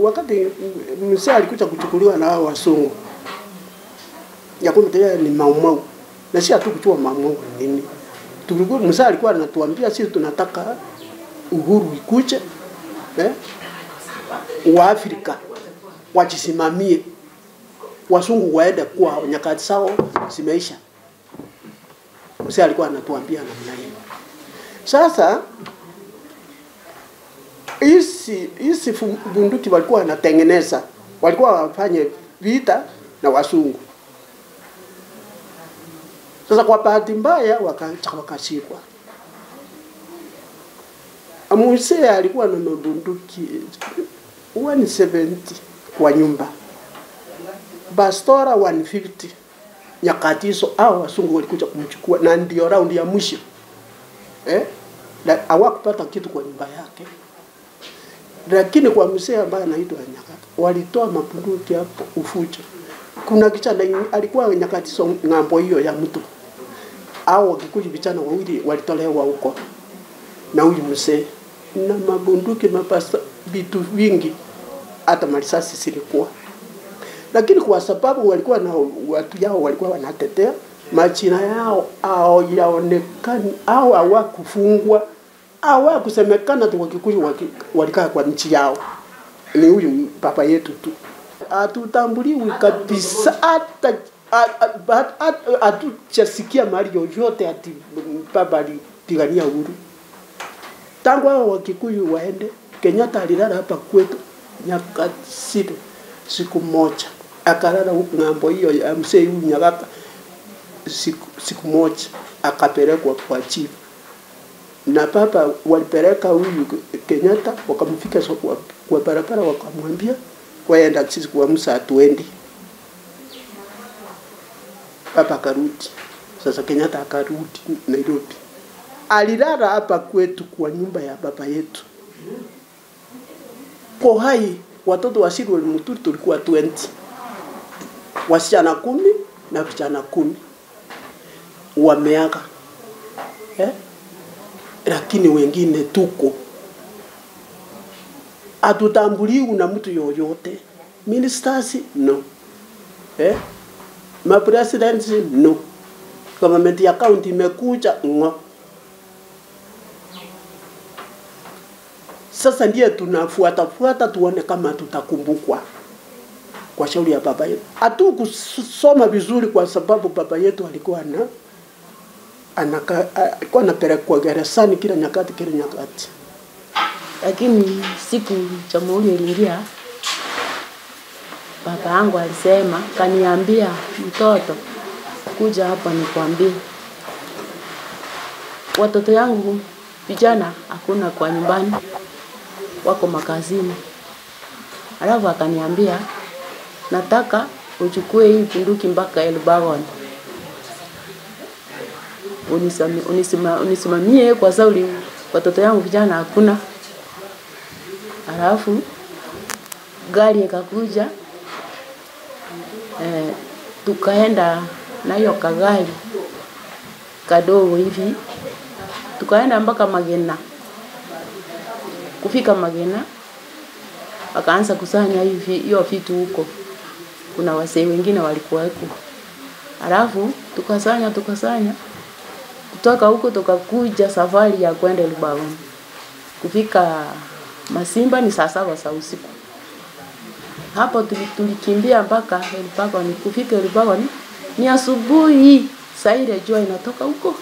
wakati mzee alikuja kuchukuliwa na hao wasungu ya kwamba yeye ni maumau na si hatu kujua maumau ni nini. Tulikuwa mzee alikuwa anatuambia sisi tunataka uhuru ikuje eh, wa Afrika wajisimamie, wasungu waende kwa nyakati zao zimeisha. Mzee alikuwa anatuambia namna hiyo. Sasa hizi hizi fu- bunduki walikuwa wanatengeneza, walikuwa wafanye vita na wasungu. Sasa kwa bahati mbaya wakacha wakashikwa. Mzee alikuwa na mabunduki 170 kwa nyumba, bastora 150 nyakati hizo, hao wasungu walikuja kumchukua, na ndio raundi ya mwisho eh, na hawakupata kitu kwa nyumba yake, lakini kwa mzee ambaye anaitwa Nyakati walitoa mabunduki hapo Ufuja. Kuna kijana ing- alikuwa nyakati hizo ng'ambo hiyo ya mtu, au wakikuja vijana wawili walitolewa huko na huyu mzee na mabunduki mapasa vitu vingi, hata marisasi zilikuwa lakini kwa sababu walikuwa na watu yao walikuwa wanatetea majina yao au yaonekani au hawakufungwa hawakusemekana tu Wakikuyu waki- walikaa kwa nchi yao, ni huyu baba yetu tu, hatutambuliwi kabisa hata a- a- hat- hatujasikia mahali yoyote ati baba alipigania uhuru tangu hao Wakikuyu waende, Kenyatta alilala hapa kwetu nyakati sita siku moja, akalala huku ng'ambo hiyo ya mzee huyu Nyagaka siku, siku moja akapelekwa kwa chief na baba walipeleka huyu Kenyatta wakamfika so kwa, kwa barabara wakamwambia waenda sisi kwa Musa hatuendi. Baba akarudi. Sasa Kenyatta akarudi Nairobi. Alilala hapa kwetu kwa nyumba ya baba yetu. Kwa hai watoto wa Sirwel Muturi tulikuwa 20. Wasichana kumi na vijana kumi wameaga eh? Lakini wengine tuko hatutambuliwi na mtu yoyote. Ministers no, eh? Mapresidents no, government ya county imekuja ngo. Sasa ndiye tunafuata fuata tuone kama tutakumbukwa kwa shauri ya baba yetu. Hatukusoma vizuri kwa sababu baba yetu alikuwa na anaka, alikuwa anapelekwa gerezani kila nyakati kila nyakati. lakini siku jamhuri iliingia, baba yangu alisema, kaniambia, mtoto, kuja hapa nikwambie, watoto yangu vijana hakuna kwa nyumbani, wako makazini. Alafu akaniambia, nataka uchukue hii bunduki mpaka Elbagon unisami- unisima- unisimamie kwa sababu watoto yangu vijana hakuna. Alafu gari ikakuja eh, tukaenda na hiyo kagari kadogo hivi, tukaenda mpaka Magena. Kufika Magena wakaanza kusanya hivi hiyo vitu huko, kuna wasee wengine walikuwa huko, alafu tukasanya tukasanya kutoka huko tukakuja safari ya kwenda Lubagon. Kufika Masimba ni saa saba za usiku. Hapo tuli- tulikimbia mpaka Lubagon. Kufika Lubagon ni asubuhi, saa ile jua inatoka huko.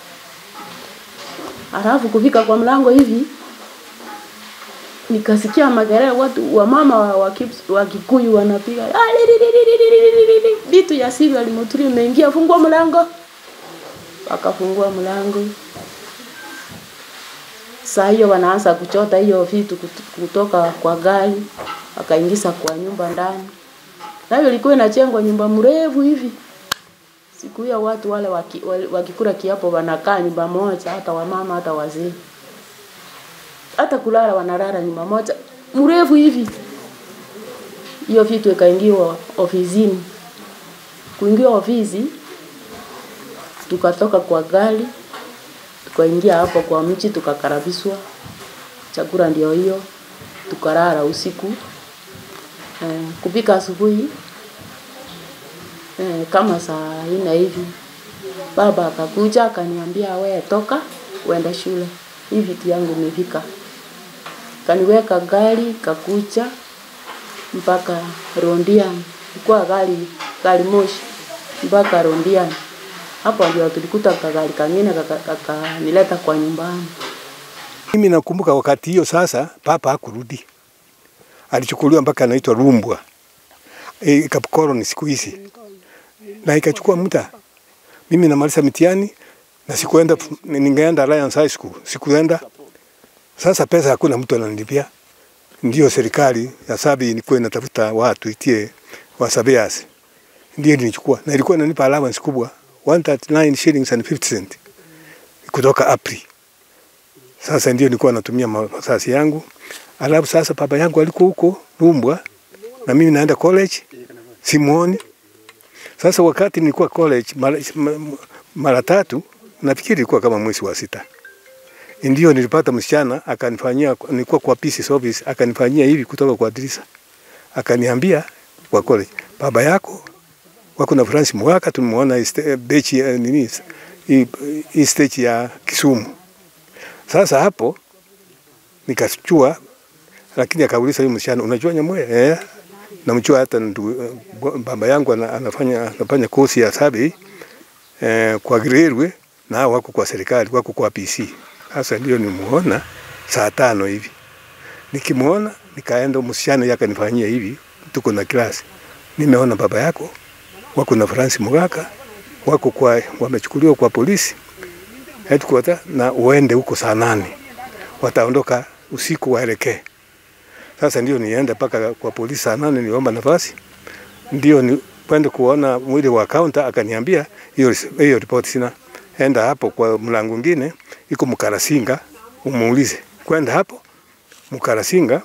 Alafu kufika kwa mlango hivi nikasikia makelele, watu wa mama wa, wa, Kips- wa Kikuyu wanapiga "Ah, li, li, li, li, li, li, li, li, li." vitu ya siri alimoturi imeingia, fungua mlango wakafungua mlango. Saa hiyo wanaanza kuchota hiyo vitu kut- kutoka kwa gari, wakaingiza kwa nyumba ndani. Nayo ilikuwa inachengwa nyumba mrefu hivi. Siku hiyo watu wale waki, wale- wakikula kiapo wanakaa nyumba moja, hata wamama hata wazee, hata kulala wanalala nyumba moja mrefu hivi. Hiyo vitu ikaingiwa ofisini. Kuingia ofisi tukatoka kwa gari tukaingia hapo kwa mchi tukakarabishwa chakula ndio hiyo tukalala usiku eh, kupika asubuhi eh, kama saa nne hivi baba akakuja akaniambia, we toka uende shule, hii vitu yangu imefika. Kaniweka gari kakuja mpaka Rondiani, ilikuwa gari gari moshi mpaka Rondiani. Hapo ndio tulikuta kagari kangine kakanileta kaka kwa nyumbani. Mimi nakumbuka wakati hiyo sasa, papa hakurudi, alichukuliwa mpaka anaitwa Rumbwa e, Kapkoro ni siku hizi, na ikachukua muda. Mimi namaliza mitihani na sikuenda, ningeenda Alliance High School, sikuenda. Sasa pesa hakuna mtu ananilipia, ndio serikali ya Sabi ilikuwa inatafuta watu itie wasabias, ndio nilichukua, na ilikuwa inanipa allowance kubwa 139 shillings and 50 cent kutoka April. Sasa ndio nilikuwa natumia masasi yangu. Alafu sasa baba yangu alikuwa huko Rumbwa na mimi naenda college simuoni. Sasa wakati nilikuwa college mara, mara tatu nafikiri ilikuwa kama mwezi wa sita. Ndio nilipata msichana akanifanyia, nilikuwa kwa PC office, akanifanyia hivi kutoka kwa dirisha. Akaniambia kwa college, baba yako wako na Francis Mwaka, tumemuona bechi nini hii stage ya Kisumu. Sasa hapo nikachua, lakini akauliza yule msichana, unajua Nyamweya? Eh, namjua hata ndu, baba yangu anafanya anafanya kosi ya sabi eh, kwa railway na wako kwa serikali, wako kwa PC. Sasa ndio nimuona saa tano hivi, nikimuona nikaenda, msichana yake akanifanyia hivi, tuko na klasi, nimeona baba yako wako na Francis Mugaka wako kwa wamechukuliwa kwa polisi headquarter na uende huko saa nane, wataondoka usiku waelekee. Sasa ndio nienda mpaka kwa polisi saa nane, niomba nafasi, ndio ni kwenda kuona mwili wa counter. Akaniambia hiyo hiyo report sina, enda hapo kwa mlango mwingine iko Mkarasinga, umuulize. Kwenda hapo Mkarasinga,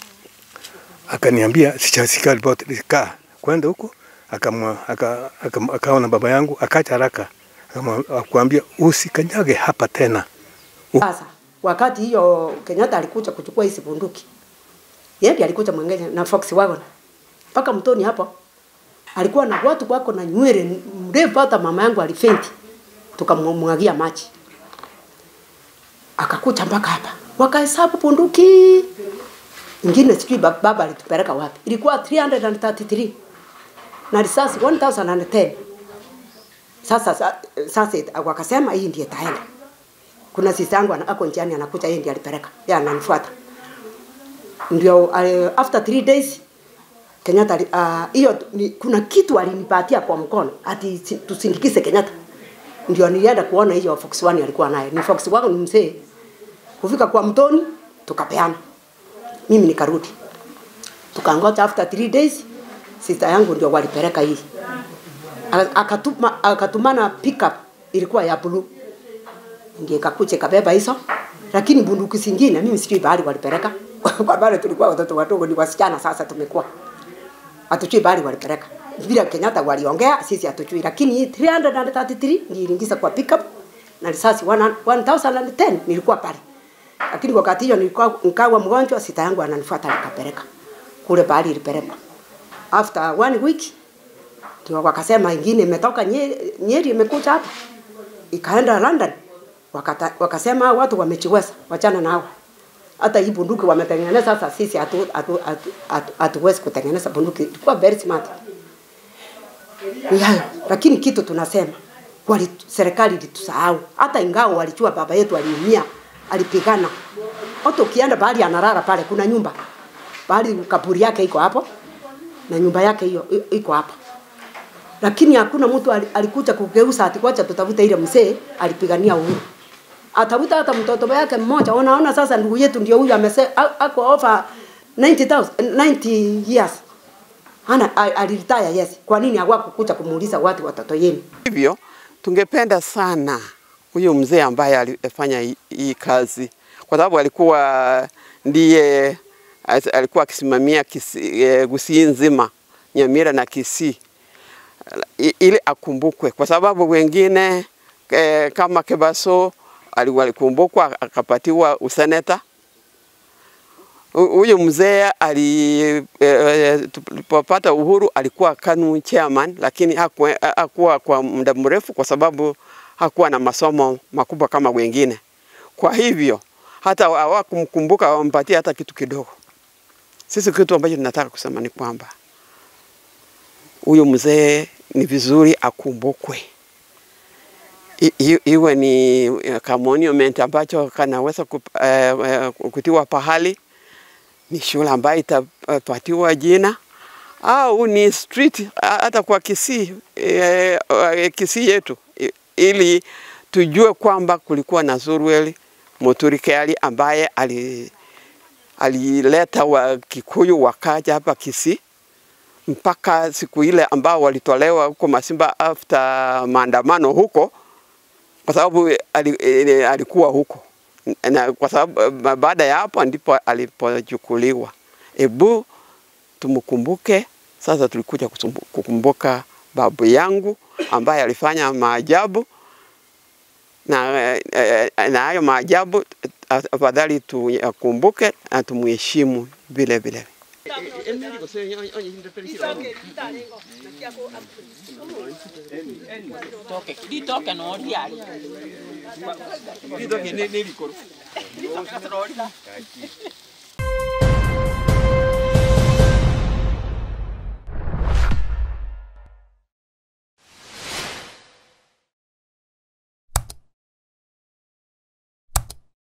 akaniambia sichasika report, kaa kwenda huko akamwa aka, aka, akaona baba yangu akacha haraka akamwambia usikanyage hapa tena. Sasa wakati hiyo Kenyatta alikuja kuchukua hizi bunduki, yeye ndiye alikuja mwengine na Fox Wagon mpaka mtoni hapo, alikuwa na watu wako na nywele mrefu, hata mama yangu alifenti, tukamwagia maji, akakuja mpaka hapa, wakahesabu bunduki ingine, sijui baba alitupeleka wapi, ilikuwa 333 na risasi 1010 sasa sasa wakasema hii ndiye taenda. Kuna sisi yangu ako njiani anakuja, yeye ndiye alipeleka, yeye ananifuata. Ndio uh, after three days Kenyatta hiyo uh, kuna kitu alinipatia kwa mkono ati tusindikize Kenyatta. Ndio nilienda kuona hiyo Fox One alikuwa naye. Ni Fox wangu ni mzee. Kufika kwa mtoni tukapeana. Mimi nikarudi. Tukangoja after three days sister yangu ndio walipeleka hii akatuma akatumana pickup ilikuwa ya blue ndio ikakuja kabeba hizo lakini bunduki zingine mimi sijui bahali walipeleka kwa bale tulikuwa watoto wadogo ni wasichana sasa tumekuwa hatujui bahali walipeleka vile Kenyatta waliongea sisi hatujui lakini 333 niliingiza kwa pickup na risasi 1010 nilikuwa pale lakini wakati hiyo nilikuwa nikawa mgonjwa sita yangu ananifuata nikapeleka kule bahali ilipelekwa after one week ndio wakasema ingine imetoka Nyeri, Nyeri imekuja hapa ikaenda London. Wakata, wakasema watu wamechiweza, wachana nao. Hata hii bunduki wametengeneza sasa, sisi hatuwezi hatu, hatu, hatu, hatu kutengeneza bunduki. Ilikuwa very smart. Ni hayo, lakini kitu tunasema wali, serikali ilitusahau, hata ingawa walijua baba yetu aliumia, alipigana. Hata ukienda bahali analala pale, kuna nyumba bahali, kaburi yake iko hapo na nyumba yake hiyo iko hapa lakini hakuna mtu alikuja kugeuza ati kwacha tutafute ile mzee alipigania uhuru. Atafuta hata mtoto wake mmoja. Unaona sasa ndugu yetu ndio huyu amese ako over 90,000 90 years. Ana aliritaya yes. Kwa nini hawakukuja kumuuliza watu watoto yenu? Hivyo tungependa sana huyu mzee ambaye alifanya hii kazi kwa sababu alikuwa ndiye alikuwa akisimamia Gusii nzima, Nyamira na Kisii ili akumbukwe, kwa sababu wengine e, kama Kebaso alikumbukwa akapatiwa useneta Hu- Huyu mzee ali eh, tulipopata uhuru alikuwa KANU chairman, lakini hakuwa, hakuwa kwa muda mrefu kwa sababu hakuwa na masomo makubwa kama wengine. Kwa hivyo hata hawakumkumbuka wampatie hata kitu kidogo. Sisi kitu ambacho tunataka kusema ni kwamba huyu mzee ni vizuri akumbukwe, I- i- iwe ni eh, ka monument ambacho kanaweza kup- eh, eh, kutiwa pahali, ni shule ambayo itapatiwa jina au ni street ha- hata kwa Kisii eh, eh, Kisii yetu i- ili tujue kwamba kulikuwa na Zurweli Muturi Kiari ambaye ali alileta wa Kikuyu wakaja hapa Kisii mpaka siku ile ambao walitolewa huko Masimba after maandamano huko, kwa sababu ali, eh, alikuwa huko na kwa sababu eh, baada ya hapo ndipo alipochukuliwa. Ebu tumkumbuke sasa. Tulikuja kusumbu- kukumbuka babu yangu ambaye alifanya maajabu na eh, eh, na hayo maajabu eh, afadhali tuyakumbuke na tumheshimu vile vile. Litoke no riari. Litoke ni ni likoro.